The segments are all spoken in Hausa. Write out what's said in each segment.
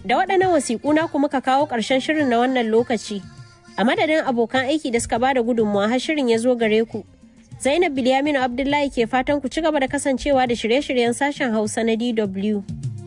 Da waɗannan wasiƙu na kuma ka kawo ƙarshen shirin na wannan lokaci. A madadin abokan aiki da suka bada gudunmawa har shirin ya zo gare ku. Zainab Bilyaminu Abdullahi ke fatan ku ci gaba da kasancewa da shirye-shiryen sashen Hausa na DW.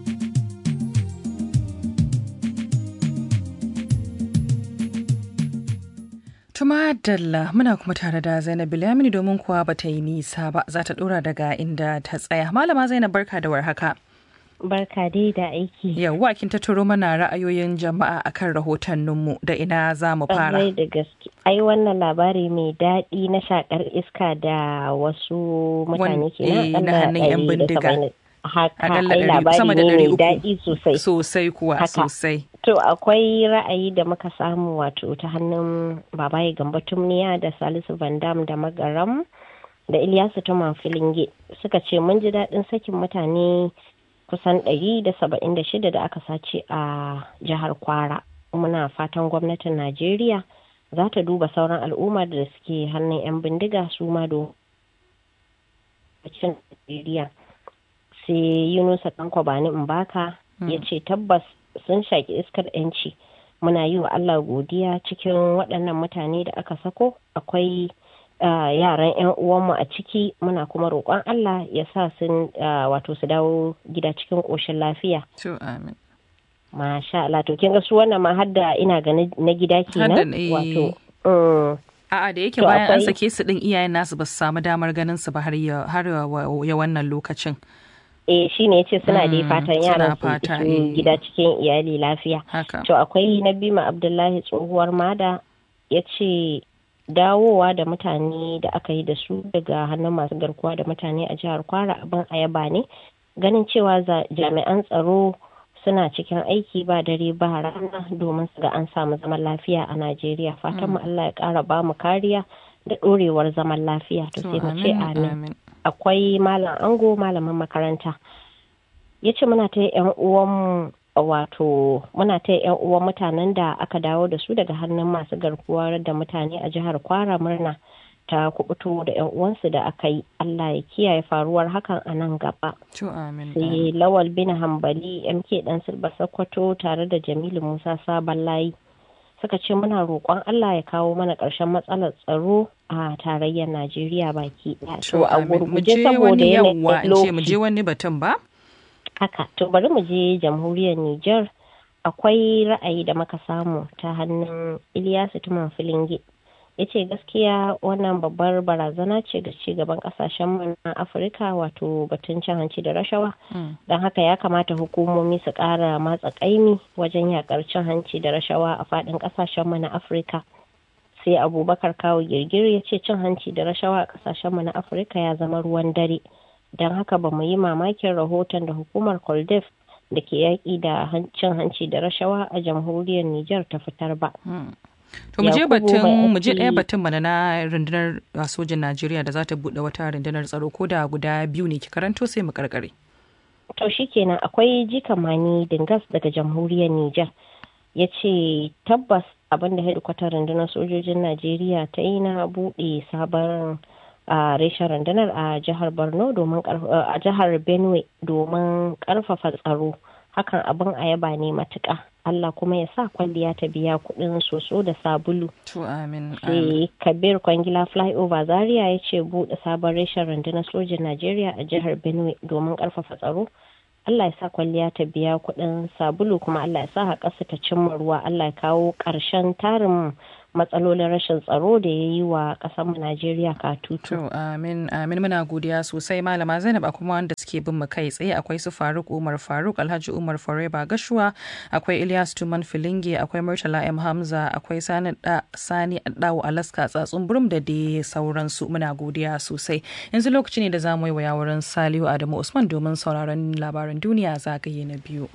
Tuma Dalla muna kuma tare da Zainab Bilyamini domin kuwa ba ta yi nisa ba za ta dora daga inda ta tsaya. Malama Zainab barka da warhaka. Barka dai da aiki. Yawwa kin ta turo mana ra'ayoyin jama'a akan rahotanninmu da ina za mu fara. Ƙwarai da gaske. Ai wannan labari mai daɗi na shakar iska da wasu mutane ke eh, na hannun 'yan bindiga. Haka Akalla ai ɗari- labari sama da ne ɗari mai uku. daɗi sosai. Sosai kuwa Haka. sosai. To akwai ra'ayi da muka samu wato ta hannun babaye gamba tumniya da Salisu Van Dam da Magaram da Ilyasu Tuman Filinge suka ce mun ji daɗin sakin mutane kusan ɗari da saba'in da shida da aka sace a jihar Kwara. Muna fatan gwamnatin Najeriya za ta duba sauran al'ummar da suke hannun 'yan bindiga su ma do Najeriya. Sai Yunusa Tanko Bani Mbaka ya ce tabbas sun shaki iskar 'yanci muna yi wa Allah godiya cikin waɗannan mutane da aka sako akwai ah, yaran 'yan uwanmu a ciki muna kuma roƙon Allah ya sa sun ah, wato su dawo gida cikin ƙoshin lafiya To amin. masha Allah to kin ga su wannan ma har da ina ga na- na gida kenan Hadda, eh. wato mm, A'a da yake To bayan an akwai- sake su din iyayen nasu ba su samu damar ganin su ba har ya har ya ya wannan lokacin. eh shine yace suna da Mm, fatan suna yaran su fata, iso eh. gida cikin iyali lafiya Haka. To akwai Nabima Abdullahi tsohuwar mada ya ce dawowa da mutane da aka yi da su daga hannun masu garkuwa da mutane a jihar Kwara abin ayaba ne ganin cewa za- jami'an tsaro suna cikin aiki ba dare ba rana domin su ga an samu zaman lafiya a Najeriya fatan mu Allah ya ƙara ba mu kariya da ɗorewar zaman lafiya to To sai mu ce amin amin amin. akwai malam ango malamin makaranta ya ce muna ta yan uwan wato muna ta yan uwan mutanen da aka dawo da su daga hannun masu garkuwa da mutane a jihar kwara murna ta kubuto da yan uwansu da aka yi allah ya kiyaye faruwar hakan a nan gaba To amin. amin. sai lawal bin hambali mk dan silba sokoto tare da jamilu musa sabon layi suka ce muna roƙon allah ya kawo mana ƙarshen matsalar tsaro a tarayyar najeriya baki ɗaya To a amin. Mu gurguje je saboda wani yanayin yawwa in ce mu lokaci. je wani batun ba? haka to bari mu je jamhuriyar Nijar akwai ra'ayi da muka samu ta hannun Ilyasu Tuman Filinge ya ce gaskiya wannan babbar barazana ce ga ci gaban kasashen mu na Afirka wato batun cin hanci da rashawa Mm. don haka ya kamata hukumomi su ƙara matsa ƙaimi wajen yakar cin hanci da rashawa a faɗin kasashen mu na Afirka sai abubakar kawo girgir ya ce cin hanci da rashawa a kasashen mu na Afirka ya zama ruwan dare don haka ba mu yi mamakin rahoton da hukumar koldef da ke yaƙi da han- cin hanci da rashawa a jamhuriyar Nijar ta fitar ba. To mu je Yakubu batun mai mu je ɗaya aiki- batun mana na rundunar uh, sojin Najeriya da za ta buɗe wata rundunar tsaro ko da guda biyu ne ki karanto sai mu karkare. To shi kenan akwai jikamani dingas daga jamhuriyar Nijar ya ce tabbas abin da hedikwatar rundunar sojojin Najeriya ta yi na buɗe sabon a reshen rundunar a jihar Borno domin karf- a jihar Benue domin karfafa tsaro hakan abin ayaba ne matuƙa Allah kuma ya sa kwalliya ta biya kuɗin soso da sabulu To amin. amin. sai kabir kwangila flyover zaria ya ce buɗe sabon reshen rundunar sojin najeriya a jihar benue domin ƙarfafa tsaro allah ya sa kwalliya ta biya kuɗin sabulu kuma allah ya sa haƙarsa ta cimma ruwa allah ya kawo ƙarshen tarin matsalolin rashin tsaro da ya yi wa ƙasarmu najeriya katutu To amin amin muna godiya sosai malama Zainab a kuma wanda suke bin mu kai tsaye akwai su Faruk Umar Faruk Alhaji Umar Fareba Gashuwa akwai Ilyas Tuman Filinge akwai Murtala M Hamza akwai Sani da Sani Dawo Alaska tsatsun burum da dai sauransu muna godiya sosai yanzu lokaci ne da za mu yi wa wurin Salihu Adamu Usman domin sauraron labaran duniya zagaye na biyu.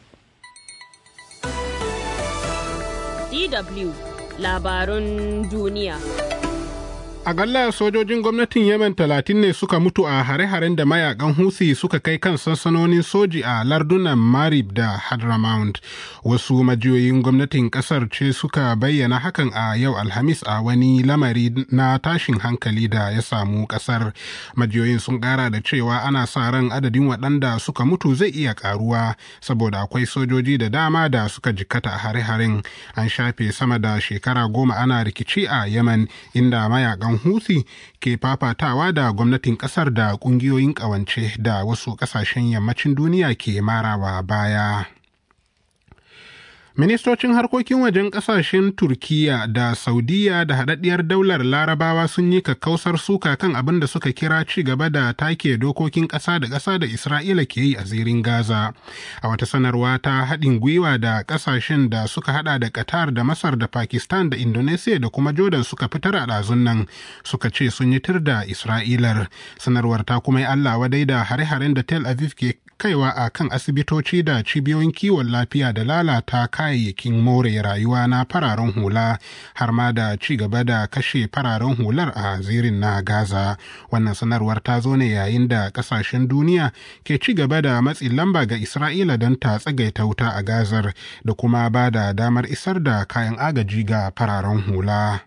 DW labarun duniya. Akalla sojojin gwamnatin Yemen talatin ne suka mutu a hare-haren da mayakan Houthi suka kai kan sansanonin soji a lardunan Marib da Hadramaut. Wasu majiyoyin gwamnatin kasar ce suka bayyana hakan a yau Alhamis a wani lamari na tashin hankali da ya samu kasar. Majiyoyin sun kara da cewa ana sa ran adadin waɗanda suka mutu zai iya karuwa saboda akwai sojoji da dama da suka jikkata a hare-haren. An shafe sama da shekara goma ana rikici a Yemen inda mayakan Houthi ke fafatawa da gwamnatin kasar da kungiyoyin kawance da wasu kasashen yammacin duniya ke marawa baya. Ministocin harkokin wajen kasashen Turkiyya da Saudiya da haɗaɗɗiyar daular Larabawa sun yi kakkausar suka kan abin da suka kira ci gaba da take dokokin ƙasa da ƙasa da Isra'ila ke yi a zirin Gaza. A wata sanarwa ta haɗin gwiwa da ƙasashen da suka haɗa da Qatar da Masar da Pakistan da Indonesia da kuma Jordan suka fitar a ɗazun nan suka ce sun yi tir da Isra'ilar. Sanarwar ta kuma yi Allah wadai da hare-haren da Tel Aviv ke kaiwa a kan asibitoci da cibiyoyin kiwon lafiya da lalata kayayyakin more rayuwa na fararen hula har ma da ci gaba da kashe fararen hular a zirin na gaza wannan sanarwar ta zo ne yayin da kasashen duniya ke ci gaba da matsin lamba ga isra'ila don ta tsagaita wuta a gazar da kuma ba da damar isar da kayan agaji ga fararen hula.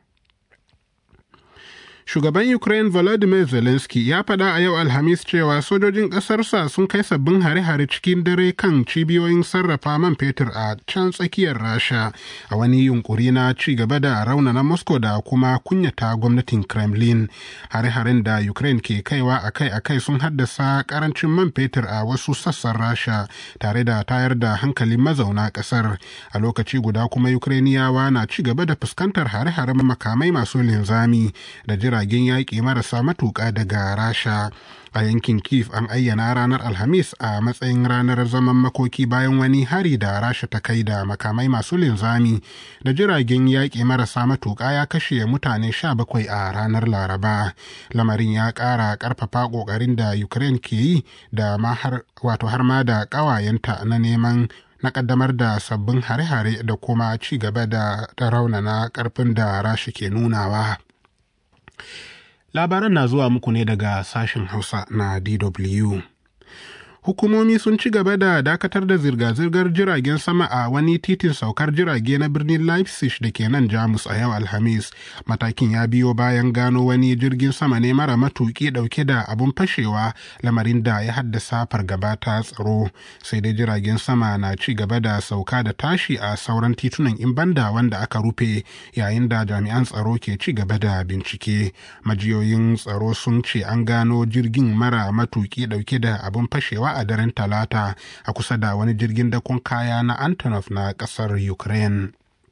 Shugaban Ukraine Volodymyr Zelensky ya faɗa a yau Alhamis cewa sojojin ƙasarsa sun kai sabbin hare-hare cikin dare kan cibiyoyin sarrafa man fetur a can tsakiyar Rasha a wani yunkuri na ci gaba da raunana Moscow da kuma kunyata gwamnatin Kremlin. Hare-haren da Ukraine ke kaiwa akai-akai sun haddasa ƙarancin man fetur a wasu sassan Rasha tare da tayar da hankalin mazauna ƙasar. A lokaci guda kuma Ukrainiyawa na ci gaba da fuskantar hare-haren makamai masu linzami da jira jiragen yaƙi marasa matuƙa daga rasha a yankin kiev an ayyana ranar alhamis a matsayin ranar zaman makoki bayan wani hari da rasha ta kai da makamai masu linzami da jiragen yaƙi marasa matuƙa ya kashe mutane sha bakwai a ranar laraba lamarin ya ƙara ƙarfafa ƙoƙarin da ukraine ke yi da ma har wato har ma da ƙawayenta na neman na kaddamar da sabbin hare-hare da kuma ci gaba da raunana ƙarfin da rasha ke nunawa. Labaran na zuwa muku ne daga sashen Hausa na DW. Hukumomi sun ci gaba da dakatar da zirga-zirgar jiragen sama a wani titin saukar jirage na birnin Leipzig da ke nan Jamus a yau Alhamis. Matakin ya biyo bayan gano wani jirgin sama ne mara matuƙi ɗauke da abun fashewa lamarin da ya haddasa fargaba ta tsaro. Sai dai jiragen sama na ci gaba da sauka da tashi a sauran titunan in banda wanda aka rufe yayin da jami'an tsaro ke ci gaba da bincike. Majiyoyin tsaro sun ce an gano jirgin mara matuƙi ɗauke da abun fashewa a daren talata a kusa da wani jirgin dakon kaya na antonov na kasar ukraine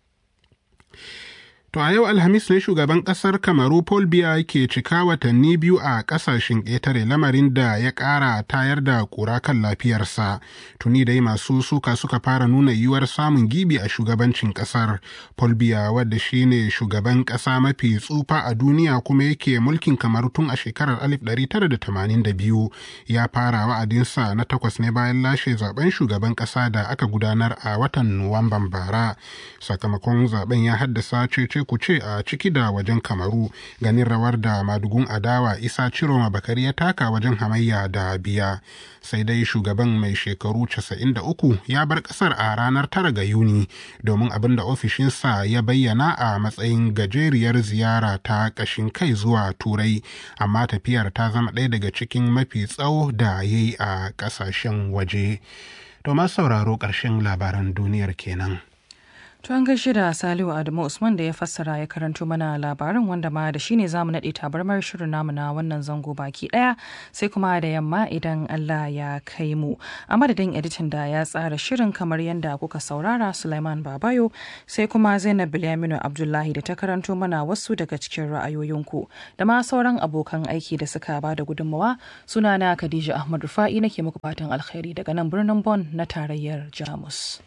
To a yau Alhamis ne shugaban ƙasar Kamaru Paul Biya ke cika watanni biyu a ƙasashen ƙetare lamarin da ya ƙara tayar da ƙura kan lafiyarsa. Tuni dai masu suka suka fara nuna yiwuwar samun gibi a shugabancin ƙasar. Paul Biya wadda shi ne shugaban ƙasa mafi tsufa a duniya kuma yake mulkin Kamaru tun a shekarar 1982 ya fara wa'adinsa na takwas ne bayan lashe zaben shugaban ƙasa da aka gudanar a watan Nuwamban bara. Sakamakon zaben ya haddasa cece kuce a ciki da wajen kamaru ganin rawar da madugun adawa isa ciroma bakari ya taka wajen hamayya da biya sai dai shugaban mai shekaru 93 ya bar kasar a ranar 9 ga yuni domin abin da ofishinsa ya bayyana a matsayin gajeriyar ziyara ta kashin kai zuwa turai amma tafiyar ta zama ɗaya daga cikin mafi tsawo da ya yi a ƙasashen waje to sauraro ƙarshen labaran duniyar kenan. To an gaishe da Salihu Adamu Usman da ya fassara ya karanto mana labarin wanda ma da shine zamu naɗe tabarmar shirin namu na wannan zango baki ɗaya sai kuma da yamma idan Allah ya kai mu. A madadin editan da ya tsara shirin kamar yadda kuka saurara Sulaiman Babayo sai kuma Zainab Bilyaminu Abdullahi da ta karanto mana wasu daga cikin ra'ayoyinku da ma sauran abokan aiki da suka ba da gudunmawa sunana Khadija Ahmad Rufa'i nake muku fatan alkhairi daga nan birnin Bon na tarayyar Jamus.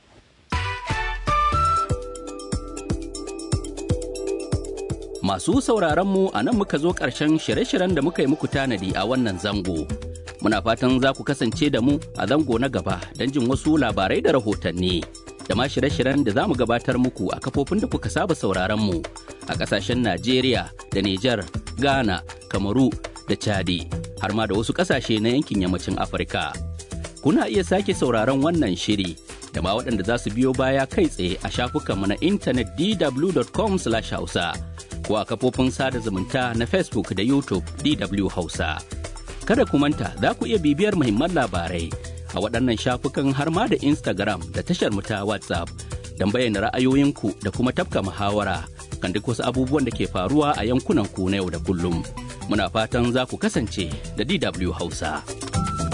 Masu sauraron mu a nan muka zo ƙarshen shirye-shiryen da muka yi muku tanadi a wannan zango. Muna fatan za ku kasance da mu a zango na gaba don jin wasu labarai da rahotanni. da ma shirye-shiryen da za mu gabatar muku a kafofin da kuka saba sauraron mu a ƙasashen Najeriya da Nijar, Ghana, Kamaru da Chadi har ma da wasu ƙasashe na yankin yammacin Afirka. Kuna iya sake sauraron wannan shiri da ma waɗanda za su biyo baya kai tsaye a shafukanmu na intanet dw.com/hausa ko a kafofin sada zumunta na Facebook da YouTube DW Hausa. Kada ku manta za ku iya bibiyar muhimman labarai a waɗannan shafukan har ma da Instagram da tashar mu ta WhatsApp don bayyana ra'ayoyinku da kuma tafka muhawara kan duk wasu abubuwan da ke faruwa a yankunan ku na yau da kullum. Muna fatan za ku kasance da DW Hausa.